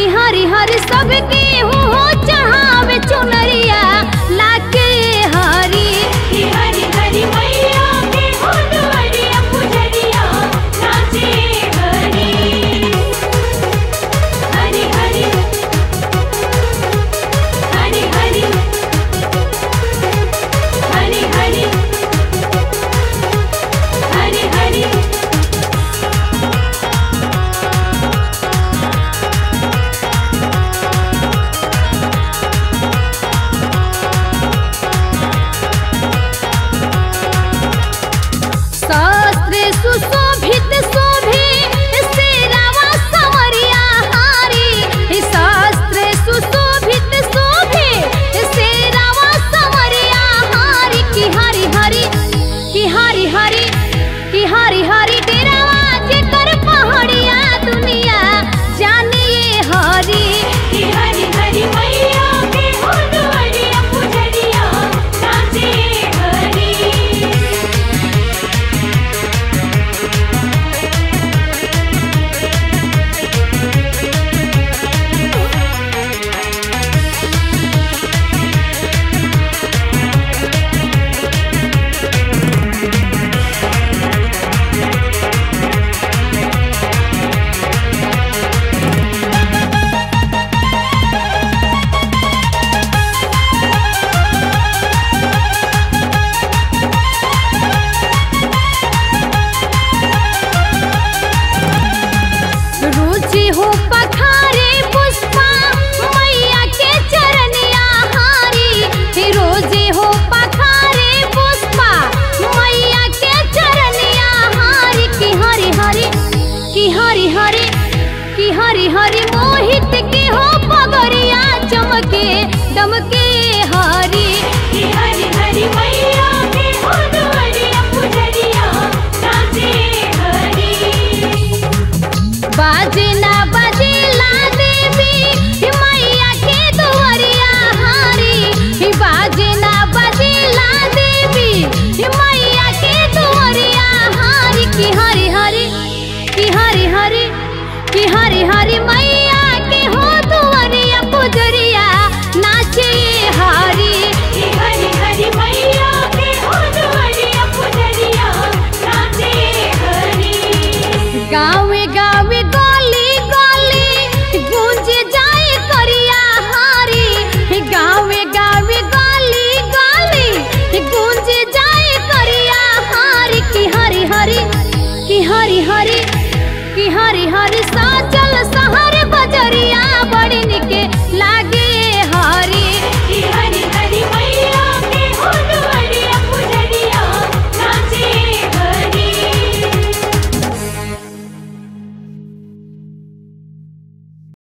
कि हरि हरि सबके हो चढ़ावे चुनरिया लाके हरि कि हरि हरि मैया के होलवरिया पुजरिया नाचे हरि हरि हरि हरि हरि हरि हरि हरि हरि शास्त्र सुशोभित शोभे शेरावा समरिया हारी शास्त्र सुशोभित शोभे शेरावा समरिया हारी कि हरि हरि कि हरि हरि कि हरि हरि डेरावा जेकर पहाड़िया दुनिया जानिए हरि कि हरि हरि मैया के होलवरिया पुजरिया नाचे हरि रुचि हो पखारे पुष्पा मैया के चरनिया हारी रोजे हो पखारे पुष्पा मैया के चरनिया हारी कि हरि हरि कि हरि हरि कि हरि हरि मोहित के हो पगरिया चमके दमके हरि कि हरि हरि मैया के होलवरिया पुजरिया नाचे हरि बाजना बजेला देवी मैया के दुआरिया हारी बाजना बजेला देवी मैया के दुआरिया हारी कि हरि हरि कि हरि हरि कि हरि हरि मैया के हो दुआरिया पुजरिया नाचे हारी कि हरि हरि मैया के होलवरिया पुजरिया नाचे हरि गावे गावे गली गली गूंज जाए करिया हारी गावे गावे गली गली गूंज जाए करिया हारी कि हरि हरि कि हरि हरि कि हरि हरि सा